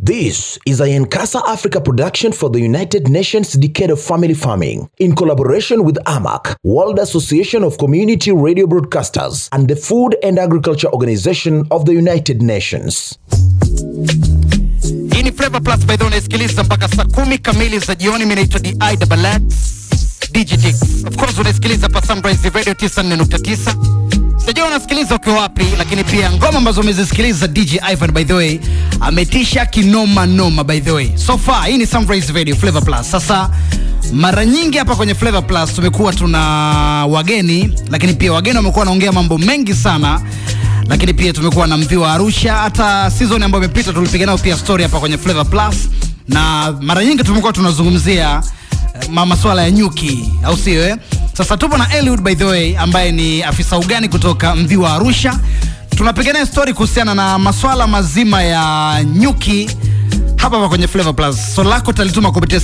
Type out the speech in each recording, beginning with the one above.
This is a Nkasa Africa production for the United Nations Decade of Family Farming in collaboration with AMAC, World Association of Community Radio Broadcasters, and the Food and Agriculture Organization of the United Nations. Hii ni Flavor Plus by the way, unaisikiliza mpaka saa kumi kamili za jioni. Mimi naitwa DI Double X DJT. Of course unaisikiliza pa Sunrise Radio 94.9. Sijui unasikiliza ukiwa wapi, lakini pia ngoma ambazo umezisikiliza DJ Ivan by the way ametisha kinoma noma by the way. So far hii ni Sunrise Radio Flavor Plus. Sasa mara nyingi hapa kwenye Flavor Plus tumekuwa tuna wageni, lakini pia wageni wamekuwa wanaongea mambo mengi sana lakini pia tumekuwa na mvi wa Arusha. Hata season ambayo imepita tulipiga nao pia story hapa kwenye Flavor Plus, na mara nyingi tumekuwa tunazungumzia eh, ma masuala ya nyuki, au sio? Eh, sasa tupo na Eliud by the way, ambaye ni afisa ugani kutoka mvi wa Arusha. Tunapiga naye story kuhusiana na masuala mazima ya nyuki hapa hapa kwenye Flavor Plus. So lako talituma kupitia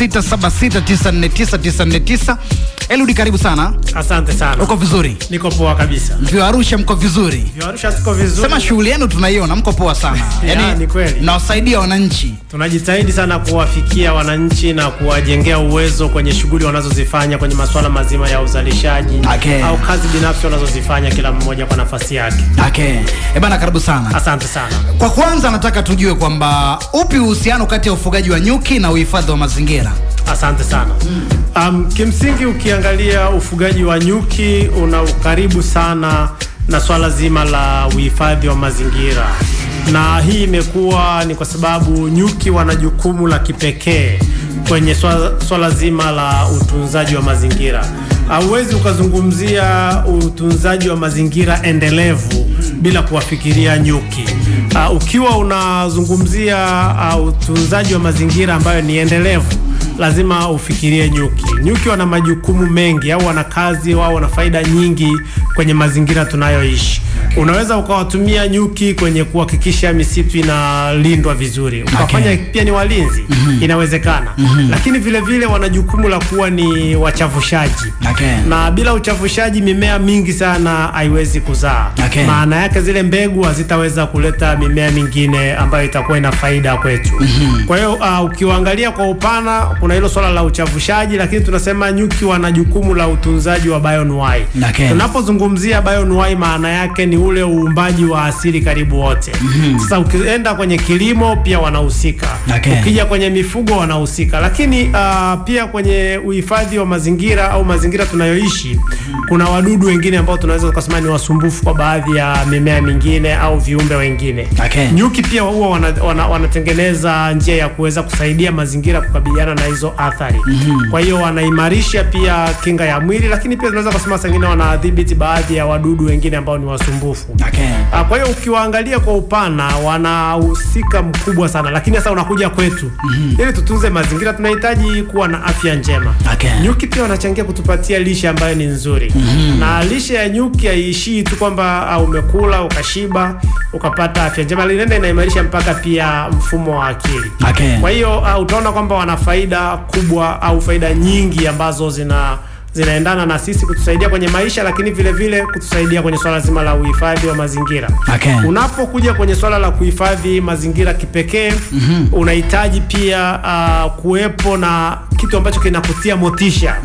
0676949949. Eliud, karibu sana. Asante sana. Uko vizuri? Niko poa kabisa. Mvi wa Arusha mko vizuri? Vya Arusha tuko vizuri. Sema shughuli yenu tunaiona, mko poa sana. Ya, ni kweli. mnawasaidia wananchi. Tunajitahidi sana kuwafikia wananchi na kuwajengea uwezo kwenye shughuli wanazozifanya kwenye masuala mazima ya uzalishaji Okay. au kazi binafsi wanazozifanya kila mmoja kwa nafasi yake. Okay. Eh bana, karibu sana. Asante sana. Kwa kwanza nataka tujue kwamba upi uhusiano kati ya ufugaji wa nyuki na uhifadhi wa mazingira? Asante sana. Um, kimsingi ukiangalia ufugaji wa nyuki una ukaribu sana na swala zima la uhifadhi wa mazingira, na hii imekuwa ni kwa sababu nyuki wana jukumu la kipekee kwenye swala, swala zima la utunzaji wa mazingira. Hauwezi ukazungumzia utunzaji wa mazingira endelevu bila kuwafikiria nyuki. Uh, ukiwa unazungumzia uh, utunzaji wa mazingira ambayo ni endelevu lazima ufikirie nyuki. Nyuki wana majukumu mengi au wana kazi au wana faida nyingi kwenye mazingira tunayoishi. Unaweza ukawatumia nyuki kwenye kuhakikisha misitu inalindwa vizuri, ukafanya Okay. pia ni walinzi, inawezekana. Lakini vile vile wana jukumu la kuwa ni wachafushaji Okay. na bila uchafushaji mimea mingi sana haiwezi kuzaa. Okay. Maana yake zile mbegu hazitaweza kuleta mimea mingine ambayo itakuwa ina faida kwetu. Kwa hiyo uh, ukiwaangalia kwa upana, kuna hilo swala la uchafushaji, lakini tunasema nyuki wana jukumu la utunzaji wa bioanuwai. Okay. Tunapozungumzia bioanuwai, maana yake ni ule uumbaji wa asili karibu wote. Sasa ukienda kwenye kilimo pia wanahusika, Okay. ukija kwenye mifugo wanahusika, lakini uh, pia kwenye uhifadhi wa mazingira au mazingira tunayoishi, kuna wadudu wengine ambao tunaweza kusema ni wasumbufu kwa baadhi ya mimea mingine au viumbe wengine. Okay. Nyuki pia huwa wana, wana, wanatengeneza njia ya kuweza kusaidia mazingira kukabiliana na hizo athari. Kwa hiyo wanaimarisha pia kinga ya mwili, lakini pia tunaweza kusema saa ingine wanadhibiti baadhi ya wadudu wengine ambao ni wasumbufu. Okay. Ah, Kwa hiyo ukiwaangalia kwa upana wanahusika mkubwa sana, lakini sasa unakuja kwetu ili tutunze mazingira, tunahitaji kuwa na afya njema. Okay. Nyuki pia wanachangia kutupatia lishe ambayo ni nzuri na lishe ya nyuki haiishii tu kwamba ah, umekula ukashiba ukapata afya njema, linaenda inaimarisha mpaka pia mfumo wa akili. Okay. Kwa hiyo uh, utaona kwamba wana faida kubwa au faida nyingi ambazo zina zinaendana na sisi kutusaidia kwenye maisha, lakini vile vile kutusaidia kwenye swala zima la uhifadhi wa mazingira. Okay. Unapokuja kwenye swala la kuhifadhi mazingira kipekee, unahitaji pia uh, kuwepo na kitu ambacho kinakutia motisha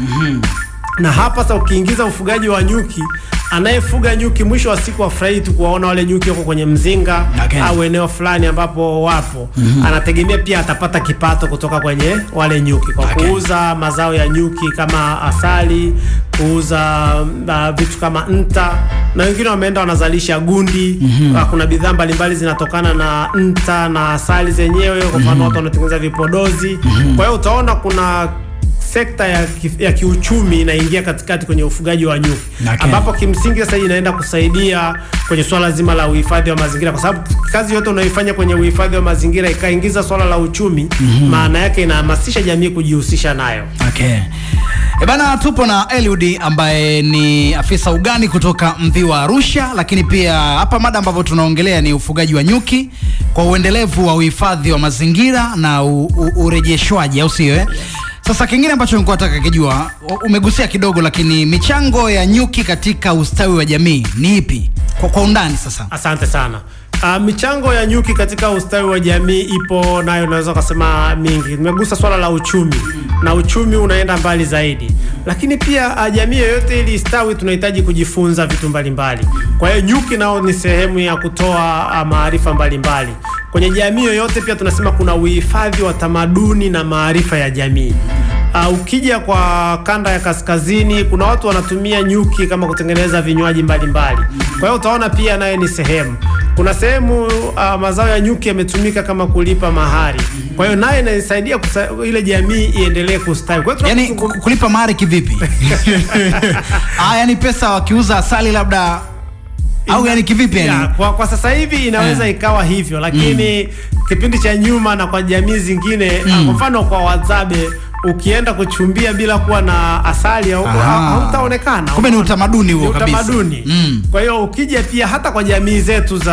na hapa sasa ukiingiza ufugaji wa nyuki, anayefuga nyuki mwisho wa siku afurahi tu kuwaona wale nyuki wako kwenye mzinga Okay. au eneo fulani ambapo wapo. Anategemea pia atapata kipato kutoka kwenye wale nyuki kwa Okay. kuuza mazao ya nyuki kama asali, kuuza uh, vitu kama nta, na wengine wameenda wanazalisha gundi. Uh, kuna bidhaa mbalimbali zinatokana na nta na asali zenyewe. Kwa mfano watu wanatengeneza vipodozi. Kwa hiyo utaona kuna sekta ya, ki, ya kiuchumi inaingia katikati kwenye ufugaji wa nyuki Okay. ambapo kimsingi sasa inaenda kusaidia kwenye swala zima la uhifadhi wa mazingira, kwa sababu kazi yote unayoifanya kwenye uhifadhi wa mazingira ikaingiza swala la uchumi, maana yake inahamasisha jamii kujihusisha nayo. Okay. E bana, tupo na Eliud ambaye ni afisa ugani kutoka mvi wa Arusha, lakini pia hapa mada ambavyo tunaongelea ni ufugaji wa nyuki kwa uendelevu wa uhifadhi wa mazingira na u, u, urejeshwaji, au sio? eh? Sasa kingine ambacho nilikuwa nataka kijua, umegusia kidogo, lakini michango ya nyuki katika ustawi wa jamii ni ipi kwa, kwa undani sasa? Asante sana. Uh, michango ya nyuki katika ustawi wa jamii ipo nayo, naweza kusema mingi. Nimegusa swala la uchumi na uchumi unaenda mbali zaidi, lakini pia uh, jamii yoyote ili istawi, tunahitaji kujifunza vitu mbalimbali. Kwa hiyo nyuki nao ni sehemu ya kutoa uh, maarifa mbalimbali kwenye jamii yoyote. Pia tunasema kuna uhifadhi wa tamaduni na maarifa ya jamii. Uh, ukija kwa kanda ya kaskazini kuna watu wanatumia nyuki kama kutengeneza vinywaji mbalimbali. Kwa hiyo utaona pia naye ni sehemu. Kuna sehemu uh, mazao ya nyuki yametumika kama kulipa mahari. Kwa hiyo naye inasaidia kusa- ile jamii iendelee kustawi. Kwa hiyo yani tunapozungum- ku- kulipa mahari kivipi ah, yani pesa wakiuza asali labda au yani kivipi Ya, yani kwa, kwa sasa hivi inaweza Eh. ikawa hivyo lakini kipindi cha nyuma na kwa jamii zingine mm. kwa mfano kwa Wahadzabe ukienda kuchumbia bila kuwa na asali au- Aha. hautaonekana. Kumbe ni utamaduni huo Ni kabisa. utamaduni. Mm. Kwa hiyo ukija pia hata kwa jamii zetu za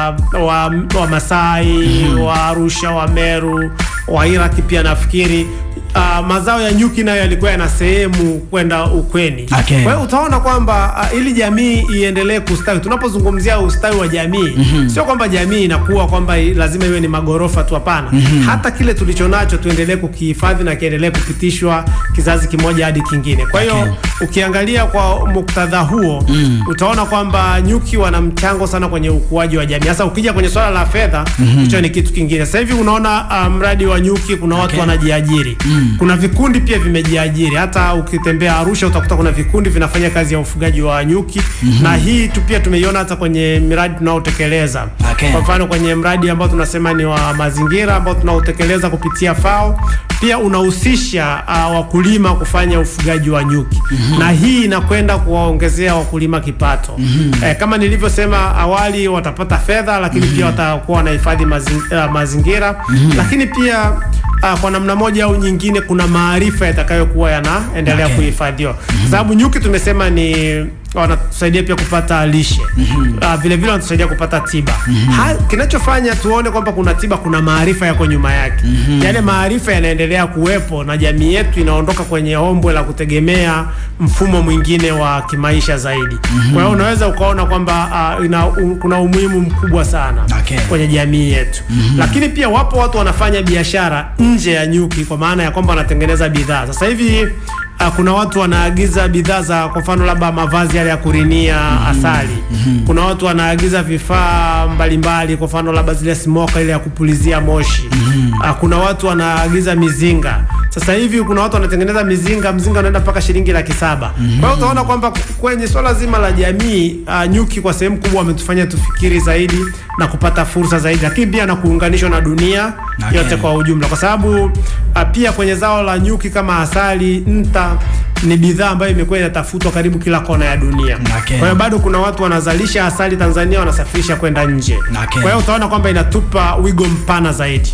wa, wa Masai wa Arusha, wa Meru, wa Iraki pia nafikiri Uh, mazao ya nyuki nayo yalikuwa yana sehemu kwenda ukweni. Okay. Kwa hiyo utaona kwamba uh, ili jamii iendelee kustawi, tunapozungumzia ustawi wa jamii sio kwamba jamii inakuwa kwamba i- lazima iwe ni magorofa tu, hapana. Hata kile tulicho nacho tuendelee kukihifadhi na kiendelee kupitishwa kizazi kimoja hadi kingine. Kwa hiyo Okay. ukiangalia kwa muktadha huo utaona kwamba nyuki wana mchango sana kwenye ukuaji wa jamii. Sasa ukija kwenye swala la fedha, hicho ni kitu kingine. Sasa hivi unaona uh, mradi wa nyuki, kuna watu Okay. wanajiajiri kuna vikundi pia vimejiajiri. Hata ukitembea Arusha utakuta kuna vikundi vinafanya kazi ya ufugaji wa nyuki na hii tu pia tumeiona hata kwenye miradi tunaotekeleza. Okay. Kwa mfano kwenye mradi ambao tunasema ni wa mazingira ambao tunaotekeleza kupitia FAO pia unahusisha uh, wakulima kufanya ufugaji wa nyuki na hii inakwenda kuwaongezea wakulima kipato. Eh, kama nilivyosema awali watapata fedha, lakini pia watakuwa wanahifadhi mazing, uh, mazingira lakini pia uh, kwa namna moja au nyingine kuna maarifa yatakayokuwa yanaendelea Okay. kuhifadhiwa kwa sababu nyuki tumesema ni wanatusaidia pia kupata lishe uh, vile vile wanatusaidia kupata tiba ha, kinachofanya tuone kwamba kuna tiba kuna maarifa yako nyuma yake yale maarifa yanaendelea kuwepo na jamii yetu inaondoka kwenye ombwe la kutegemea mfumo mwingine wa kimaisha zaidi kwa hiyo unaweza ukaona kwamba uh, ina, um, kuna umuhimu mkubwa sana Okay. kwenye jamii yetu lakini pia wapo watu wanafanya biashara nje ya nyuki kwa maana ya kwamba wanatengeneza bidhaa sasa hivi uh, kuna watu wanaagiza bidhaa za kwa mfano labda mavazi yale ya kurinia asali kuna watu wanaagiza vifaa mbalimbali kwa mfano labda zile smoka ile ya kupulizia moshi uh, kuna watu wanaagiza mizinga sasa hivi kuna watu wanatengeneza mizinga mzinga unaenda mpaka shilingi laki saba kwa hiyo utaona kwamba kwenye swala zima la jamii uh, nyuki kwa sehemu kubwa wametufanya tufikiri zaidi na kupata fursa zaidi lakini pia na kuunganishwa na dunia Okay. yote kwa ujumla kwa sababu uh, pia kwenye zao la nyuki kama asali nta ni bidhaa ambayo imekuwa inatafutwa karibu kila kona ya dunia Okay. kwa hiyo bado kuna watu wanazalisha asali Tanzania wanasafirisha kwenda nje Okay. kwa hiyo utaona kwamba inatupa wigo mpana zaidi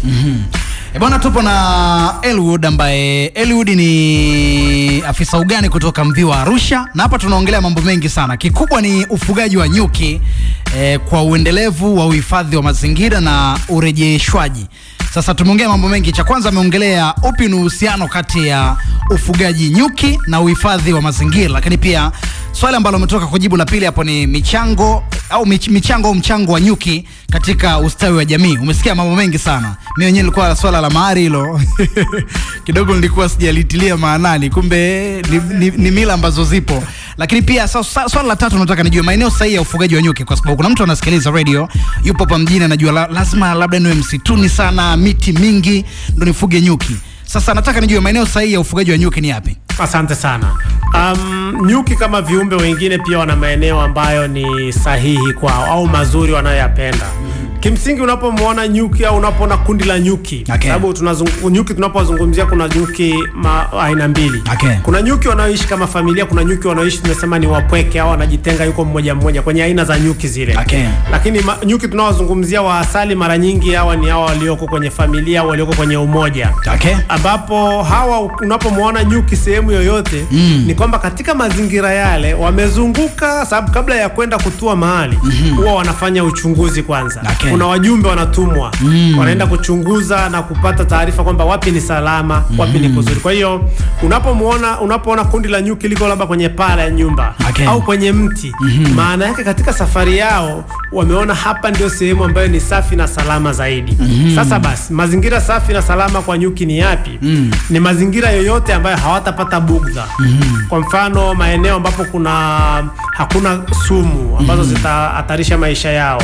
E bwana, tupo na Elwood ambaye Elwood ni afisa ugani kutoka Mviwa Arusha, na hapa tunaongelea mambo mengi sana. Kikubwa ni ufugaji wa nyuki eh, kwa uendelevu wa uhifadhi wa mazingira na urejeshwaji. Sasa tumeongea mambo mengi. Cha kwanza ameongelea upi ni uhusiano kati ya ufugaji nyuki na uhifadhi wa mazingira, lakini pia swali ambalo umetoka kujibu la pili hapo ni michango au mich, michango au mchango wa nyuki katika ustawi wa jamii. Umesikia mambo mengi sana. Mimi mwenyewe nilikuwa swala la mahari hilo kidogo nilikuwa sijalitilia maanani, kumbe ni, ni, ni mila ambazo zipo. Lakini pia sa, sa, swala la tatu nataka nijue maeneo sahihi ya ufugaji wa nyuki, kwa sababu kuna mtu anasikiliza radio yupo hapa mjini, anajua la, lazima labda niwe msituni sana, miti mingi ndo nifuge nyuki. Sasa nataka nijue maeneo sahihi ya ufugaji wa nyuki ni yapi? Asante sana. Um, nyuki kama viumbe wengine pia wana maeneo ambayo ni sahihi kwao au mazuri wanayoyapenda. Kimsingi unapomwona nyuki au unapoona kundi la nyuki, Okay. sababu tunazungu, nyuki tunapozungumzia kuna nyuki ma, aina mbili. Okay. Kuna nyuki wanaoishi kama familia, kuna nyuki wanaoishi tunasema ni wapweke au wanajitenga yuko mmoja mmoja kwenye aina za nyuki zile. Okay. Lakini ma, nyuki tunaowazungumzia wa asali mara nyingi hawa ni hawa walioko kwenye familia au walioko kwenye umoja Okay. ambapo hawa unapomwona nyuki sehemu yoyote mm. ni kwamba katika mazingira yale wamezunguka, sababu kabla ya kwenda kutua mahali huwa wanafanya uchunguzi kwanza. Okay. Okay. kuna wajumbe wanatumwa wanaenda kuchunguza na kupata taarifa kwamba wapi ni salama wapi ni kuzuri kwa hiyo unapomuona unapoona kundi la nyuki liko labda kwenye paa la nyumba Okay. au kwenye mti maana yake katika safari yao wameona hapa ndio sehemu ambayo ni safi na salama zaidi sasa basi mazingira safi na salama kwa nyuki ni yapi ni mazingira yoyote ambayo hawatapata bugdha kwa mfano maeneo ambapo kuna hakuna sumu ambazo zitahatarisha maisha yao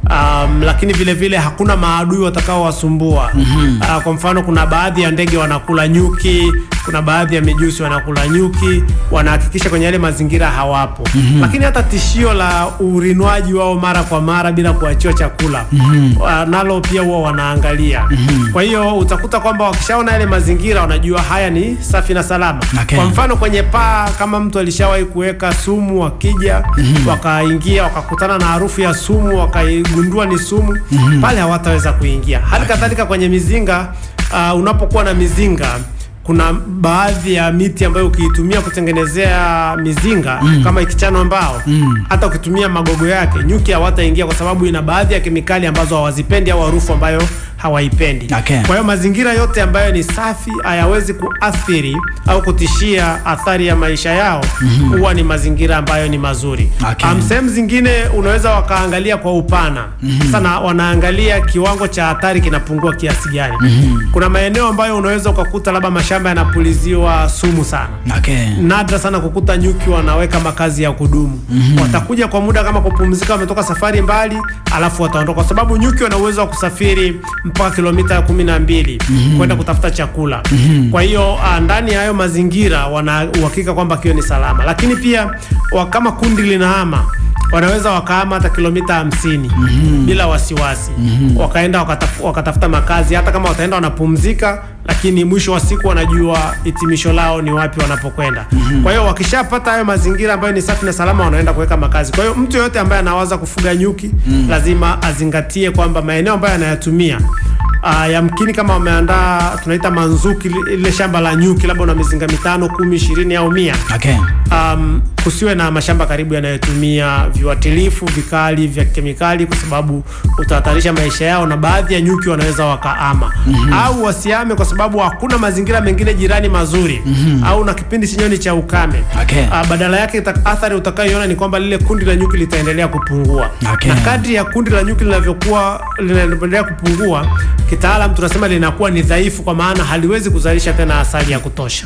Um, lakini vile vile hakuna maadui watakaowasumbua mm uh, kwa mfano kuna baadhi ya ndege wanakula nyuki kuna baadhi ya mijusi wanakula nyuki wanahakikisha kwenye yale mazingira hawapo lakini hata tishio la urinwaji wao mara kwa mara bila kuachiwa chakula uh, nalo pia huwa wanaangalia kwa hiyo utakuta kwamba wakishaona yale mazingira wanajua haya ni safi na salama Okay. kwa mfano kwenye paa kama mtu alishawahi kuweka sumu wakija wakaingia wakakutana na harufu ya sumu wakaigundua ni sumu pale hawataweza kuingia hali kadhalika kwenye mizinga uh, unapokuwa na mizinga kuna baadhi ya miti ambayo ukiitumia kutengenezea mizinga kama ikichanwa mbao hata ukitumia magogo yake nyuki hawataingia kwa sababu ina baadhi ya kemikali ambazo hawazipendi au harufu ambayo hawaipendi Okay. kwa hiyo mazingira yote ambayo ni safi hayawezi kuathiri au kutishia athari ya maisha yao huwa ni mazingira ambayo ni mazuri Okay. um, sehemu zingine unaweza wakaangalia kwa upana sana wanaangalia kiwango cha hatari kinapungua kiasi gani kuna maeneo ambayo unaweza ukakuta labda mashamba yanapuliziwa sumu sana Okay. nadra sana kukuta nyuki wanaweka makazi ya kudumu watakuja kwa muda kama kupumzika wametoka safari mbali alafu wataondoka kwa sababu nyuki wana uwezo wa kusafiri mpaka kilomita kumi na mbili kwenda kutafuta chakula kwa hiyo ah, ndani ya hayo mazingira wana uhakika kwamba kio ni salama lakini pia wa- kama kundi linahama wanaweza wakahama hata kilomita hamsini bila wasiwasi wakaenda wakataf, wakatafuta makazi hata kama wataenda wanapumzika lakini mwisho wa siku wanajua hitimisho lao ni wapi wanapokwenda kwa hiyo wakishapata hayo mazingira ambayo ni safi na salama wanaenda kuweka makazi kwa hiyo mtu yoyote ambaye anawaza kufuga nyuki lazima azingatie kwamba maeneo ambayo anayatumia Uh, yamkini kama wameandaa tunaita manzuki li- ile shamba la nyuki labda una mizinga mitano kumi ishirini au mia Okay. um, kusiwe na mashamba karibu yanayotumia viuatilifu vikali vya kemikali kwa sababu utahatarisha maisha yao na baadhi ya nyuki wanaweza wakaama au wasiame kwa sababu hakuna mazingira mengine jirani mazuri au na kipindi chenyewe ni cha ukame Okay. uh, badala yake ita- athari utakayoiona ni kwamba lile kundi la nyuki litaendelea kupungua Okay. na kadri ya kundi la nyuki linavyokuwa linaendelea kupungua kitaalam tunasema linakuwa ni dhaifu kwa maana haliwezi kuzalisha tena asali ya kutosha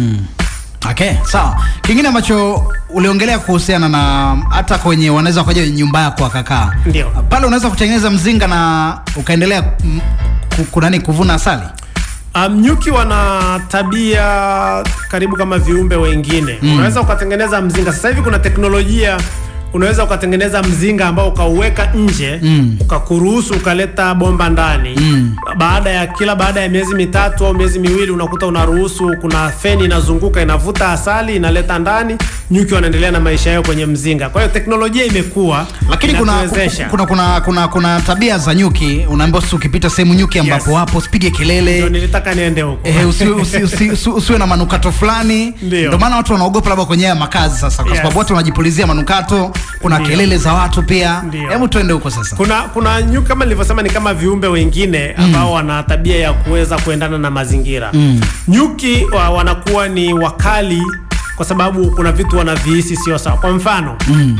Okay, sawa. Kingine ambacho uliongelea kuhusiana na hata kwenye wanaweza wakaja nyumba yako wakakaa. Ndio. Pale unaweza kutengeneza mzinga na ukaendelea mm, ku- kunani kuvuna asali. Um, nyuki wana tabia karibu kama viumbe wengine mm. Unaweza ukatengeneza mzinga. Sasa hivi kuna teknolojia, unaweza ukatengeneza mzinga ambao ukauweka nje mm. ukakuruhusu ukaleta bomba ndani mm. Baada ya kila baada ya miezi mitatu au miezi miwili unakuta unaruhusu, kuna feni inazunguka inavuta asali inaleta ndani, nyuki wanaendelea na maisha yao kwenye mzinga. Kwa hiyo teknolojia imekuwa Lakini kuna, inatuwezesha. kuna, kuna, kuna, kuna tabia za nyuki unaambiwa sasa ukipita sehemu nyuki ambapo Yes. wapo usipige Ndio kelele nilitaka niende huko Eh, usi, usi, usi, usi, usiwe na manukato fulani Ndio. ndio maana watu wanaogopa labda kwenye haya makazi sasa kwa Yes. sababu watu wanajipulizia manukato kuna Ndio. kelele za watu pia Ndio. hebu tuende huko sasa kuna kuna nyuki kama nilivyosema ni kama viumbe wengine ambao wana tabia ya kuweza kuendana na mazingira nyuki wa, wanakuwa ni wakali kwa sababu kuna vitu wanavihisi sio sawa kwa mfano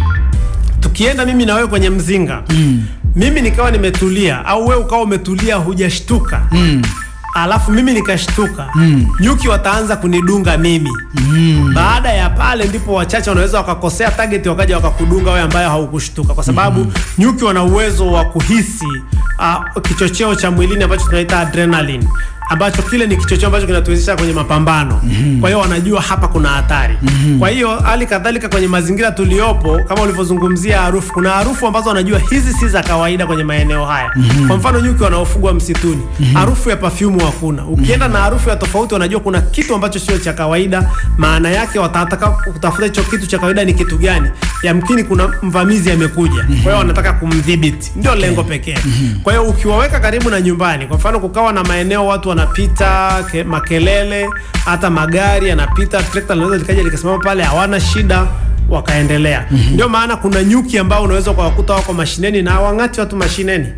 tukienda mimi na wewe kwenye mzinga mimi nikawa nimetulia au wewe ukawa umetulia hujashtuka alafu mimi nikashtuka nyuki wataanza kunidunga mimi baada ya pale ndipo wachache wanaweza wakakosea target wakaja wakakudunga wewe ambaye haukushtuka kwa sababu nyuki wana uwezo wa kuhisi uh, kichocheo cha mwilini ambacho tunaita adrenaline ambacho kile ni kichocheo ambacho kinatuwezesha kwenye mapambano kwa hiyo wanajua hapa kuna hatari kwa hiyo hali kadhalika kwenye mazingira tuliopo kama ulivyozungumzia harufu kuna harufu ambazo wanajua hizi si za kawaida kwenye maeneo haya kwa mfano nyuki wanaofugwa msituni harufu ya pafyumu hakuna ukienda na harufu ya tofauti wanajua kuna kitu ambacho sio cha kawaida maana yake watataka kutafuta hicho kitu cha kawaida ni kitu gani yamkini kuna mvamizi amekuja kwa hiyo wanataka kumdhibiti ndio lengo pekee kwa hiyo ukiwaweka karibu na nyumbani kwa mfano kukawa na maeneo watu wanapita ke, makelele hata magari yanapita trekta linaweza likaja likasimama pale hawana shida wakaendelea ndio maana kuna nyuki ambao unaweza ukawakuta wako mashineni na hawang'ati watu mashineni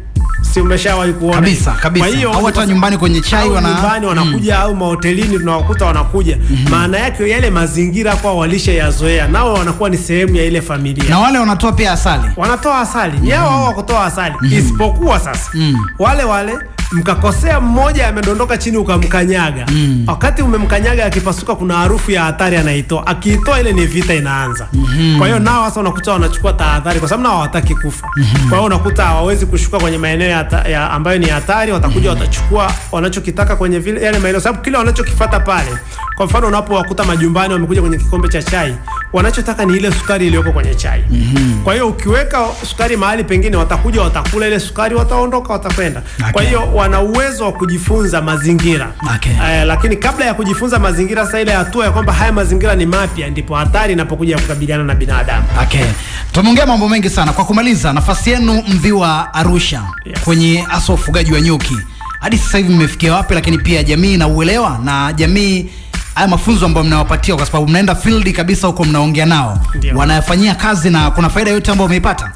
si umeshawahi kuona Kabisa, hiyo? kabisa. Kwa hiyo Au hata kwa- nyumbani kwenye chai au wana- nyumbani wanakuja au mahotelini tunawakuta wanakuja maana yake yale mazingira kwa walishayazoea nao wanakuwa ni sehemu ya ile familia na wale wanatoa pia asali wanatoa asali ni hao hao wa kutoa asali isipokuwa sasa wale wale mkakosea mmoja amedondoka chini ukamkanyaga wakati umemkanyaga akipasuka kuna harufu ya hatari anaitoa akiitoa ile ni vita inaanza kwa hiyo nao sasa unakuta wanachukua tahadhari kwa sababu nao hawataki kufa kwa hiyo unakuta hawawezi kushuka kwenye maeneo ya, hata- ya ambayo ni hatari watakuja watachukua wanachokitaka kwenye vile yale maeneo sababu kile wanachokifata pale kwa mfano unapowakuta majumbani wamekuja kwenye kikombe cha chai wanachotaka ni ile sukari iliyoko kwenye chai kwa hiyo ukiweka sukari mahali pengine watakuja watakula ile sukari wataondoka watakwenda kwa Okay. hiyo wana uwezo wa kujifunza mazingira Okay. eh, lakini kabla ya kujifunza mazingira sasa ile hatua ya kwamba haya mazingira ni mapya ndipo hatari inapokuja kukabiliana na binadamu Okay. Tumeongea mambo mengi sana. Kwa kumaliza, nafasi yenu Mviwa Arusha Yes. kwenye hasa ufugaji wa nyuki hadi sasa hivi mmefikia wapi? Lakini pia jamii na uelewa na jamii, haya mafunzo ambayo mnawapatia, kwa sababu mnaenda field kabisa huko, mnaongea nao, Ndio. wanayafanyia kazi na kuna faida yote ambayo umeipata?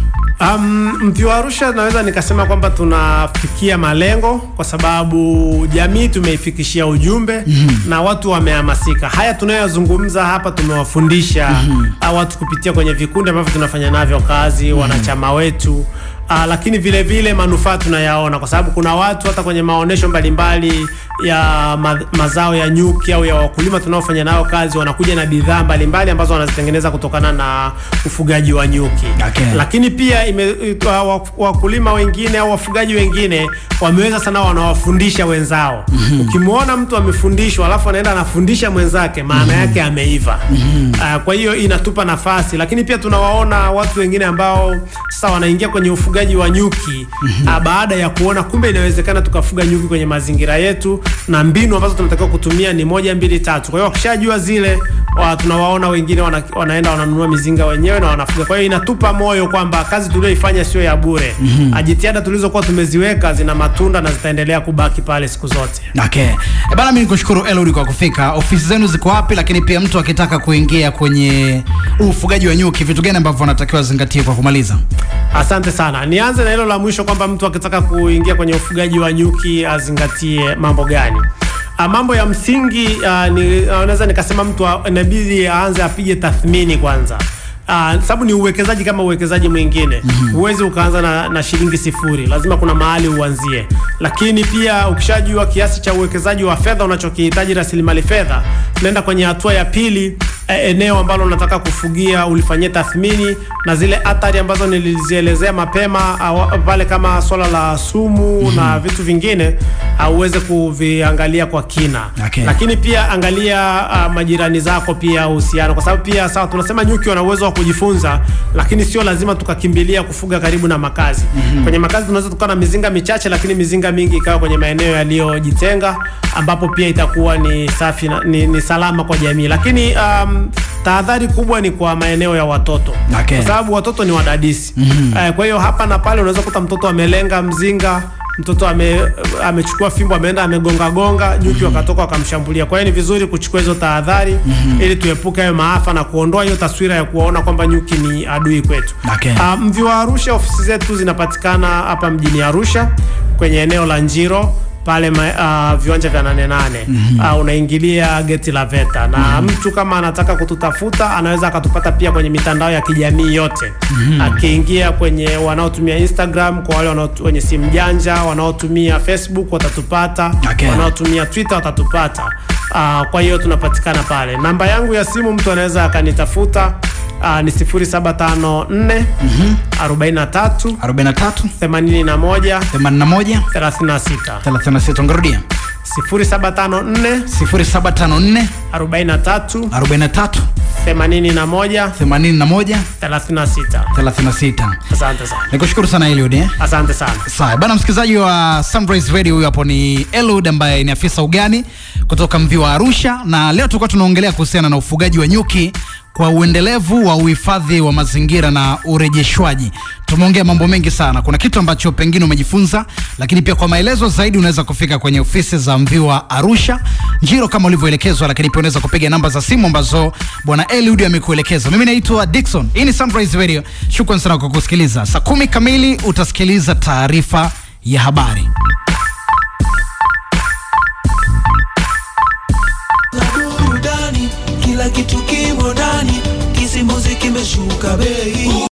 Um, Mviwa Arusha naweza nikasema kwamba tunafikia malengo kwa sababu jamii tumeifikishia ujumbe na watu wamehamasika. Haya tunayozungumza hapa tumewafundisha uh, watu kupitia kwenye vikundi ambavyo tunafanya navyo kazi, wanachama wetu Uh, lakini vile vile manufaa tunayaona kwa sababu kuna watu hata kwenye maonesho mbalimbali ya ma mazao ya nyuki au ya wakulima tunaofanya nao kazi wanakuja na bidhaa mbalimbali ambazo wanazitengeneza kutokana na ufugaji wa nyuki Okay. lakini pia ime, wa- wa- wakulima wengine au wafugaji wengine wameweza sana wanawafundisha wenzao ukimwona mtu amefundishwa alafu anaenda anafundisha mwenzake maana yake ameiva Ah, kwa hiyo inatupa nafasi lakini pia tunawaona watu wengine ambao sasa wanaingia kwenye ufugaji wa nyuki ah, baada ya kuona kumbe inawezekana tukafuga nyuki kwenye mazingira yetu na mbinu ambazo tunatakiwa kutumia ni moja mbili tatu kwa hiyo wakishajua zile wa, tunawaona wengine wana, wanaenda wananunua mizinga wenyewe na wanafuga. Kwa hiyo inatupa moyo kwamba kazi tulioifanya sio ya bure. mm Jitihada tulizokuwa tumeziweka zina matunda na zitaendelea kubaki pale siku zote. Okay. E bana, mimi nikushukuru Eludi kwa kufika. Ofisi zenu ziko wapi? Lakini pia mtu akitaka kuingia kwenye ufugaji wa nyuki, vitu gani ambavyo anatakiwa azingatie kwa kumaliza? Asante sana. Nianze na hilo la mwisho kwamba mtu akitaka kuingia kwenye ufugaji wa nyuki azingatie mambo gani? Ah, mambo ya msingi ah, ni naweza nikasema mtu a- inabidi aanze apige tathmini kwanza. Uh, sababu ni uwekezaji kama uwekezaji mwingine huwezi ukaanza na, na shilingi sifuri lazima kuna mahali uanzie lakini pia ukishajua kiasi cha uwekezaji wa fedha unachokihitaji rasilimali fedha tunaenda kwenye hatua ya pili eh, eneo ambalo unataka kufugia ulifanyia tathmini na zile athari ambazo nilizielezea mapema awa- pale kama swala la sumu na vitu vingine uh, uweze kuviangalia kwa kina Okay. lakini pia angalia uh, majirani zako pia uhusiano kwa sababu pia sawa tunasema nyuki wana uwezo wa kujifunza lakini sio lazima tukakimbilia kufuga karibu na makazi mm-hmm. kwenye makazi tunaweza tukawa na mizinga michache lakini mizinga mingi ikawa kwenye maeneo yaliyojitenga ambapo pia itakuwa ni safi na, ni, ni salama kwa jamii lakini um, tahadhari kubwa ni kwa maeneo ya watoto Okay. kwa sababu watoto ni wadadisi mm-hmm. eh, kwa hiyo hapa na pale unaweza kuta mtoto amelenga mzinga mtoto ame, amechukua fimbo ameenda amegonga gonga nyuki wakatoka wakamshambulia kwa hiyo ni vizuri kuchukua hizo tahadhari ili tuepuke hayo maafa na kuondoa hiyo taswira ya kuwaona kwamba nyuki ni adui kwetu Okay. Ah, mvi wa arusha ofisi zetu zinapatikana hapa mjini arusha kwenye eneo la njiro pale ma, uh, viwanja vya nane nane mm-hmm. uh, unaingilia geti la VETA na mm-hmm. mtu kama anataka kututafuta anaweza akatupata pia kwenye mitandao ya kijamii yote mm-hmm. akiingia kwenye wanaotumia Instagram kwa wale wanao- wenye simu janja wanaotumia Facebook watatupata Okay. wanaotumia Twitter watatupata uh, kwa hiyo tunapatikana pale namba yangu ya simu mtu anaweza akanitafuta uh, ni 0754 43 43 81 81 36 36 ngarudia 0754 0754 43 43 81 81 36 36 asante sana nikushukuru sana Eliud eh? asante sana Sawa bana, msikilizaji wa Sunrise Radio, huyu hapo ni Eliud ambaye ni afisa ugani kutoka mvi wa Arusha, na leo tulikuwa tunaongelea kuhusiana na ufugaji wa nyuki kwa uendelevu wa uhifadhi wa mazingira na urejeshwaji. Tumeongea mambo mengi sana, kuna kitu ambacho pengine umejifunza, lakini pia kwa maelezo zaidi unaweza kufika kwenye ofisi za mvi wa Arusha Njiro kama ulivyoelekezwa, lakini pia unaweza kupiga namba za simu ambazo bwana Eliud amekuelekeza. Mimi naitwa Dickson, hii ni Sunrise Radio. Shukran sana kwa kusikiliza. Saa kumi kamili utasikiliza taarifa ya habari. na burudani, kila kitu kimo ndani, kisimbuzi kimeshuka bei.